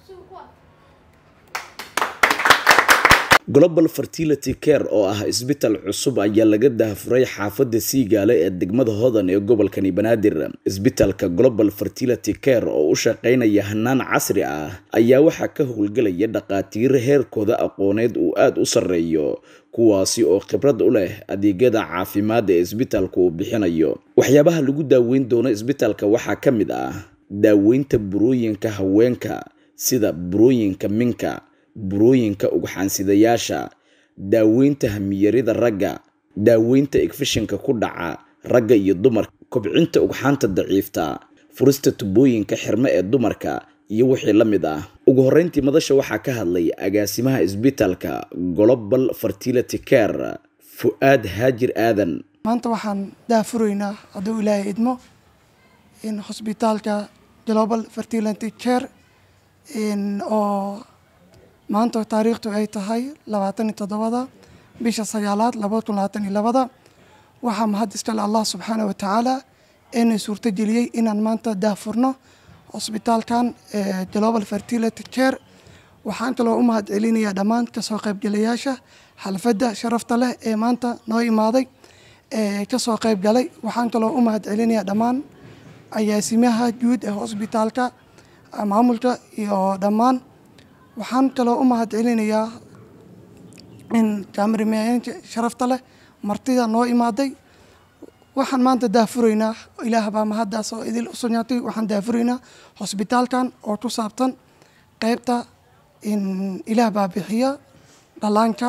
global fertility care oo ah isbital cusub ayaa laga daahfuray xaafadda siigaale ee degmada hodan ee gobolkani banaadir isbitalka global fertility care oo u shaqeynaya hanaan casri ah ayaa waxaa ka howlgelaya dhaqaatiir heerkooda aqooneed uu aada u sarreeyo kuwaasi oo khibrad u leh adeegyada caafimaad ee isbitalka uu bixinayo waxyaabaha lagu daaweyn doono isbitalka waxaa ka mid ah daaweynta burooyinka haweenka sida burooyinka minka burooyinka ugxaansidayaasha daaweynta hamiyarida ragga daaweynta igfishinka ku dhaca ragga iyo dumarka kobcinta ugxaanta daciifta furista tubooyinka xirme ee dumarka iyo wixii la mid ah ugu horreyntii madasha waxaa ka hadlay agaasimaha isbitalka global fertility care fu-aad haajir aadan maanta waxaan daafuraynaa hadduu ilaahay idmo in hosbitaalka global fertility care oo maanta taariikhtu ay tahay labaatan iyo toddobada bisha sagaalaad labada kun labaatan iyo labada waxaa mahad iskale allah subxaana wa tacaala inay suurto geliyey inaan maanta daafurno hosbitaalkan global fertility care waxaan kaloo u mahad celinayaa dhammaan kasoo qaybgalayaasha xalfadda sharafta leh ee maanta noo imaaday ee kasoo qaybgalay waxaan kaloo u mahad celinayaa dhammaan agaasimaha guud ee hosbitaalka maamulka iyo dhammaan waxaan kaloo u mahad celinayaa in kaamirameyaanka sharafta leh martida noo imaaday waxaan maanta daafuraynaa ilaah baa mahaddaas oo idil u sugnaatay waxaan daafuraynaa hosbitaalkan oo ku saabsan qeybta ilaah baa bixiya dhallaanka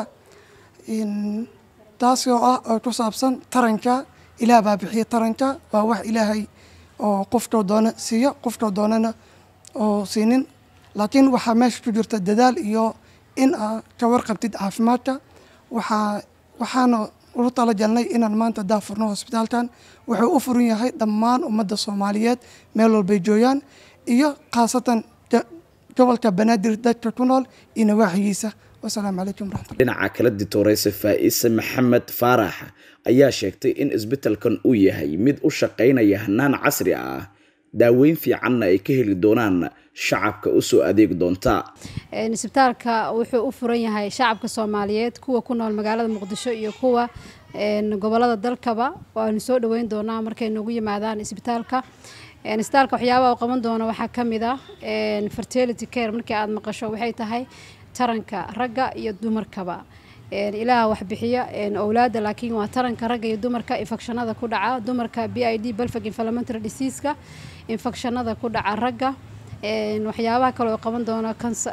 taasi oo ah oo ku saabsan taranka ilaah baa bixiya taranka waa wax ilaahay oo qofkoo doona siiyo qofkoo doonana oo siinin laakiin waxaa meesha ku jirta dadaal iyo in aa ka warqabtid caafimaadka waxaa waxaana ugu talagalnay inaan maanta daafurno hosbitaalkan wuxuu u furan yahay dhammaan ummadda soomaaliyeed meel walbay joogaan iyo khaasatan gobolka banaadir dadka ku nool iyo nawaaxigiisa wasalaamu calaykum waraxmatullah dhinaca kala ditooreysa faa-ise maxamed faarax ayaa sheegtay in isbitalkan uu yahay mid u shaqeynaya hanaan casri ah daaweyn fiicanna ay ka heli doonaan shacabka usoo adeeg doonta isbitaalka wuxuu u furan yahay shacabka soomaaliyeed kuwa ku nool magaalada muqdisho iyo kuwa gobolada dalkaba waanu soo dhaweyn doonaa markay noogu yimaadaan isbitaalka isbitaalka waxyaabaha u qaban doono waxaa ka mid ah fertility care markii aada maqasho waxay tahay taranka ragga iyo dumarkaba ilaah wax bixiya owlaada laakiin waa taranka ragga iyo dumarka infekshanada ku dhaca dumarka b i d balfag inflamentary diseaska infekshanada ku dhaca ragga waxyaabaha kale oo qaban doona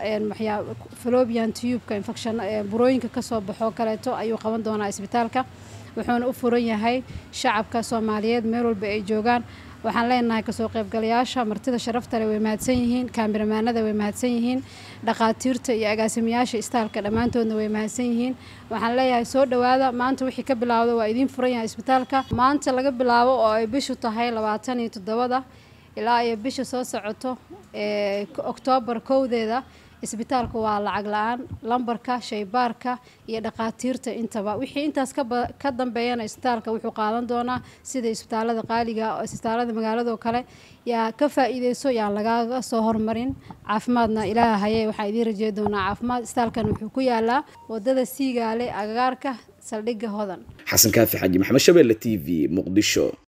falobian tubeka infection burooyinka kasoo baxo kaleeto ayuu qaban doonaa isbitaalka wuxuuna u furan yahay shacabka soomaaliyeed meel walba ay joogaan waxaan leenahay kasoo qaybgalayaasha martida sharaftale way mahadsan yihiin kaamiramanada way mahadsan yihiin dhaqaatiirta iyo agaasimayaasha istaalka dhammaantoodna way mahadsan yihiin waxaan leeyahay soo dhawaada maanta wixii ka bilaawda waa idiin furan yahay isbitaalka maanta laga bilaabo oo ay bishu tahay labaatan iyo toddobada ilaa iyo bisha soo socoto ee oktoobar kowdeeda isbitaalka waa lacag la-aan lambarka shaybaarka iyo dhaqaatiirta intaba wixii intaas ka dambeeyana isbitaalka wuxuu qaadan doonaa sida isbitaalada qaaliga isbitaalada magaalado kale yaa ka faa-iideyso yaan lagaaga soo hormarin caafimaadna ilaaha haye waxaa idiin rajey doonaa caafimaad isbitaalkan wuxuu ku yaalaa wadada siigaale agagaarka saldhigga hodan xasan kaafi xaaji maxamed shabeelle t v muqdisho